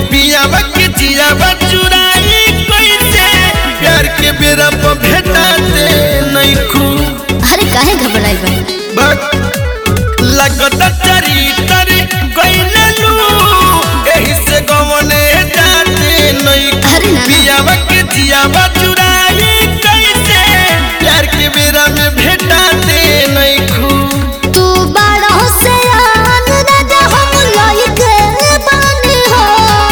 पियावा के जियावा चुराई कैसे प्यार के बेरा पर भेटाते नहीं खूब अरे काहे घबराई बा बक लगता चरितर कइले लू एही से गवने जाते नहीं अरे ना ना पियावा के जियावा चुराई कैसे प्यार के बेरा में भेटाते नहीं खूब तू बड़ा से आन राजा हम लायक बानी हो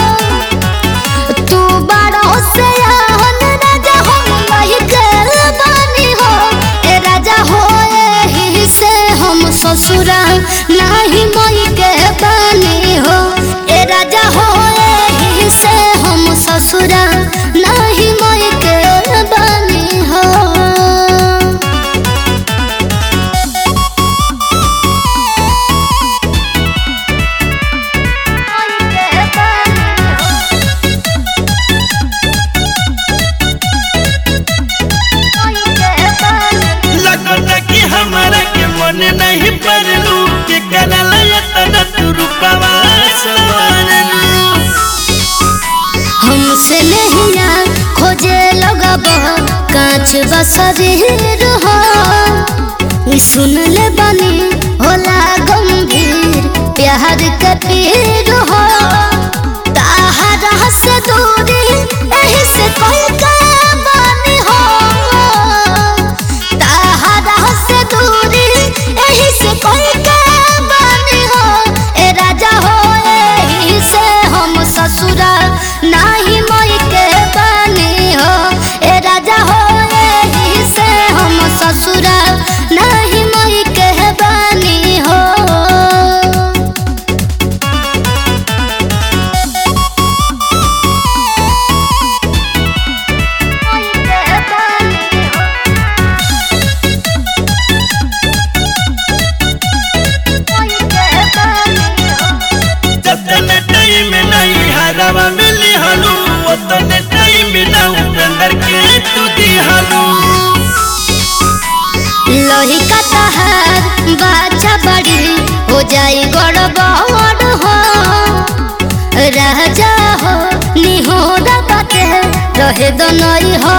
तू बड़ा से आन राजा हम लायक बानी हो ए राजा हो एही से हम ससुरा नाही मई के बानी हो ए राजा हो एही से हम ससुरा नाही मई के बानी हो लगता कि हमारा के मन नहीं पड़लू के करल यतन तू रूपवा सवारलू हमसे नहीं ना खोजे लगब कांच बसरीर हो सुन ले बनी होला गंभीर प्यार के पीर हो ताहरा से दूरी एही से कोई के बानी हो ताहरा से दूरी एही से कोई के बानी हो ए राजा हो एही से हम ससुरा नाही मई के बानी हो ए राजा हो एही से हम ससुरा नाही मई के बानी हो जतन टाइम नहीं हरवा मिली हलू उतन टाइम ना उपेंद्र के तू दिहलू लोही का तहार बाछा बड़ी हो जाई गड़बड़ हो राजा हो निहोरा बाटे रहे दनई हो